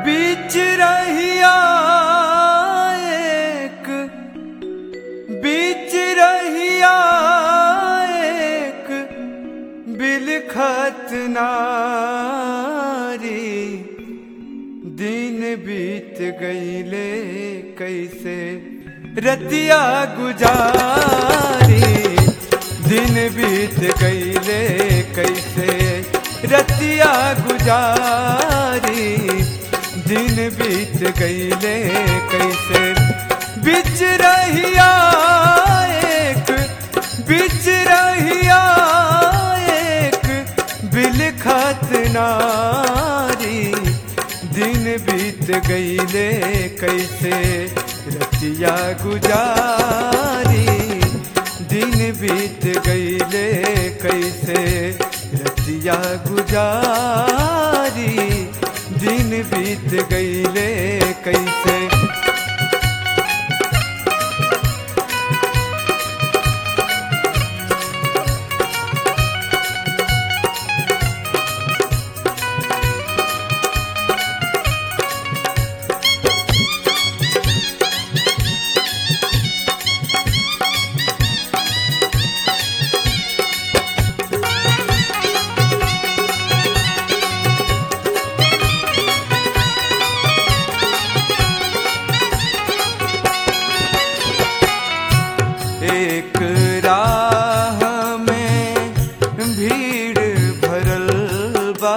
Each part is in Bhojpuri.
बीच रहिया एक बीच रहिया एक बिलखत नारी दिन बीत गईले कैसे रतिया गुजारी दिन बीत गईले कैसे रतिया गुजारी दिन बीत गईले कैसे बिच रहिया एक बिच रहिया एक बिलखत नारी दिन बीत गईले कैसे रतिया गुजारी दिन बीत गईले कैसे रतिया गुजारी दिन बीत गईले कैसे एक राह में भीड़ भरल बा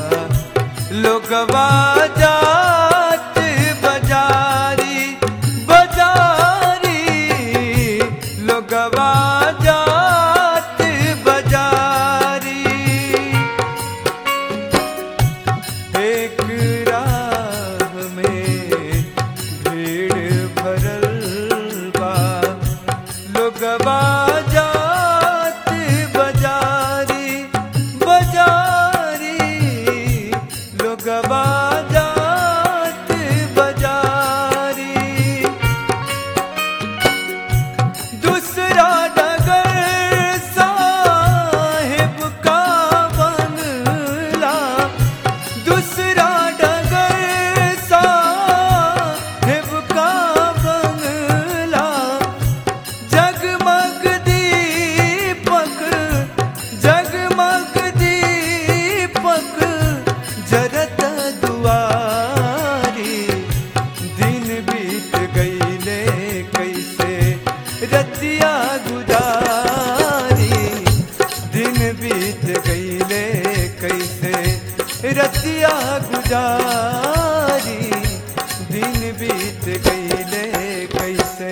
लोगवा जात बजारी बजारी लोगवा जात बजारी एक राह में भीड़ भरल बा लोगवा जात बजारी बजारी लोगवा जात बजारी दूसरा डगर साहेब का बनला दूसरा डगर साहेब का बनला जगमग दीपक जगमग दीपक जरत दुआरी दिन बीत गईले कैसे रतिया गुजारी दिन बीत गईले कैसे रतिया गुजारी दिन बीत गईले कैसे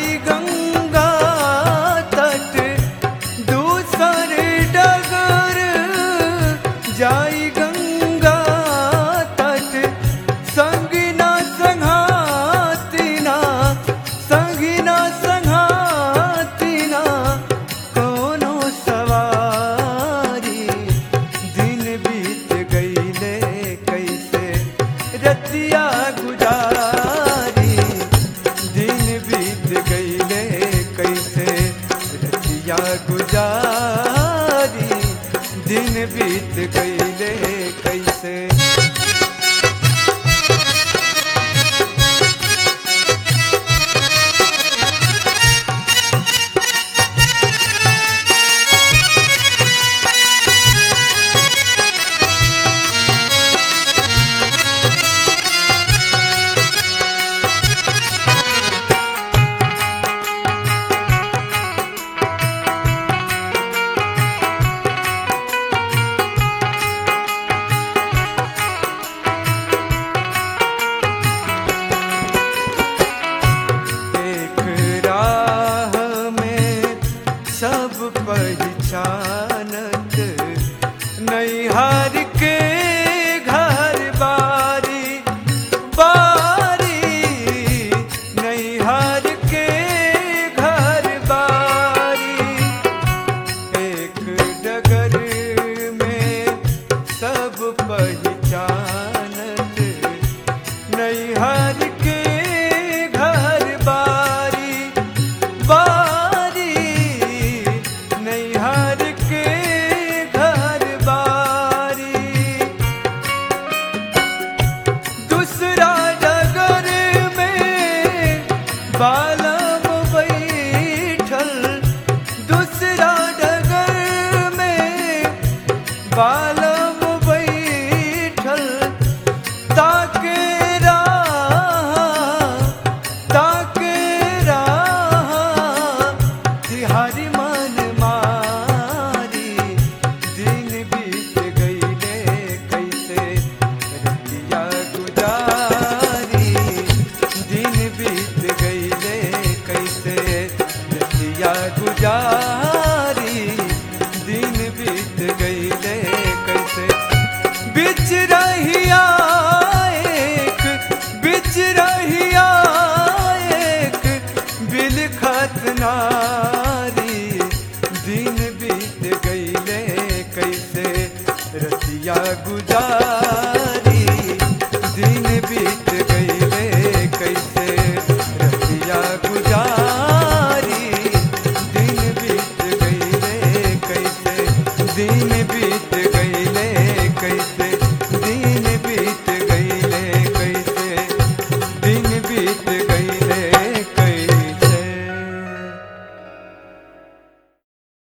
जाई गंगा तट दूसर डगर जाई गंगा तट संगिना संघातिना संगिना संघातिना कोनो सवारी दिन बीत गईले कैसे रतिया गुजारी दिन बीत गईले कैसे रतिया गुजारी दिन बीत गईले कैसे एक राह में सब पहचानत नैहार के घर बारी बारी नैहार के घर बारी एक डगर में सब पहचानत नैहर के घर बारी बारी नैहर के घर बारी दूसरा डगर में बालम बैठल दूसरा डगर में बालम बैठल ताके राह ताके राह तिहारी मन मारी दिन बीत गईले कैसे रतिया गुजारी दिन बीत गईले कैसे रतिया गुजारी दिन बीत गईले कैसे बिच रहिया एक बिच रहिया एक बिलखत नारी दिन बीत गईले कैसे रतिया गुजार